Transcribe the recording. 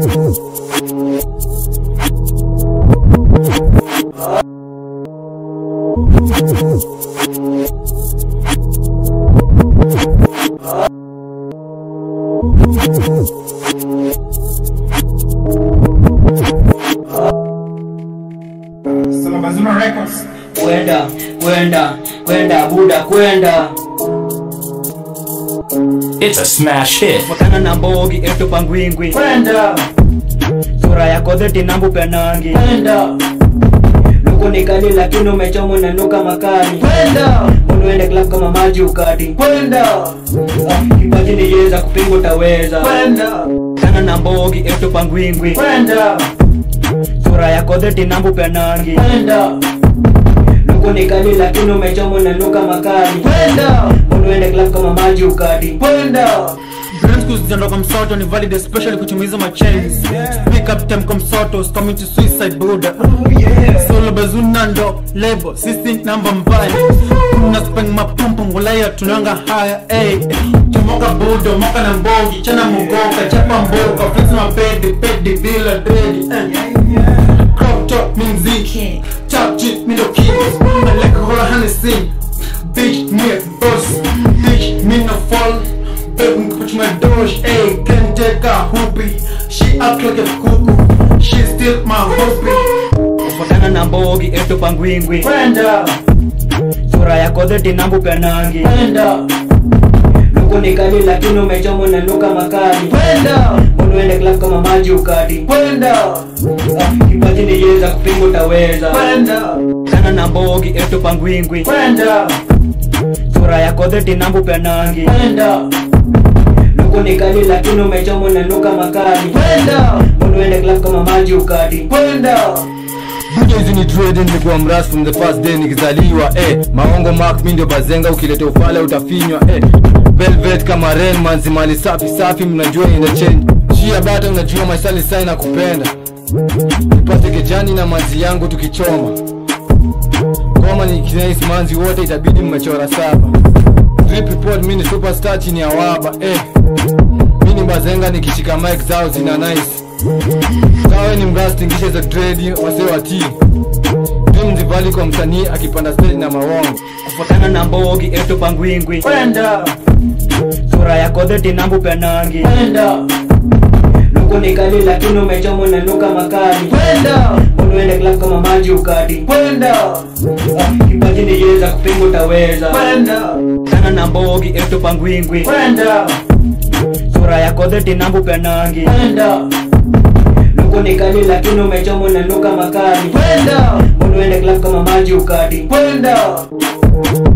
Salabazima Records. kwenda kwenda kwenda buda kwenda It's a smash hit. fuatana na mbogi etu pangwingwi Kwenda, sura yako dheti nambu penangi kwenda, luku ni kali lakini umechomwa na nuka makali kwenda, unuende club kama maji ukati kwenda, Ah, kipaji ni yeza kupinga utaweza kwenda, kana na mbogi etu pangwingwi kwenda, sura yako dheti nambu penangi kwenda, luku ni kali lakini umechomwa na nuka makali kwenda, unuende club kama maji ukati kwenda. Brand zinatoka msoto ni valid especially kuchumiza ma chains Pick up time come soto coming to suicide buda Solo bazuna ndo label sisi namba mbaya Kuna speng mapumpu ngulaya tunanga haya ey Chomoka budo moka na mbogi chana mugoka chapa mboka flex mapedi pedi bila dredi eh. Crop top minzi Top chip mindo kid Aleka hola Hennessy Bitch me a boss Bitch me no fall Baby put my dosh Ayy can take a hoopy She act like a cuckoo She still my hobby fuatana na mbogi etu pangwingwi Kwenda, sura yako dheti nambu penangi kwenda, luku ni kali lakini umechomwa na nuka makali kwenda, unuende club kama maji ukati kwenda, Ah, kipaji ni yeza kupinga utaweza kwenda, kana na mbogi etu pangwingwi kwenda, sura yako dheti nambu penangi kwenda, luku ni kali lakini umechomwa na nuka makali kwenda, unuende club kama maji ukati kwenda. Buja hizi ni trade nilikuwa mras from the first day nikizaliwa eh. Maongo mark mi ndio bazenga ukileta ufala utafinywa eh. Velvet kama rain manzi mali safi safi mnajua ina change. Shia bata unajua maisali sai na kupenda. Nipate kejani na manzi yangu tukichoma. Ngoma ni kinais manzi wote itabidi mmechora saba. Drip report mi ni superstar chini ya waba eh. Mi ni bazenga nikishika mic zao zina nice. Kawe ni mras tingishe za dredi wase wa team. Dream zivali kwa msanii akipanda stage na mawongo. kufuatana na mbogi etu pangwingwi Kwenda, sura yako dheti nambu penangi kwenda, luku ni kali lakini umechomwa na nuka makali kwenda, unuende club kama maji ukati kwenda, Ah, kipaji ni yeza kupinga utaweza kwenda, kana na mbogi etu pangwingwi kwenda, sura yako dheti nambu penangi kwenda, luku ni kali lakini umechomwa na nuka makali kwenda, unuende club kama maji ukati kwenda.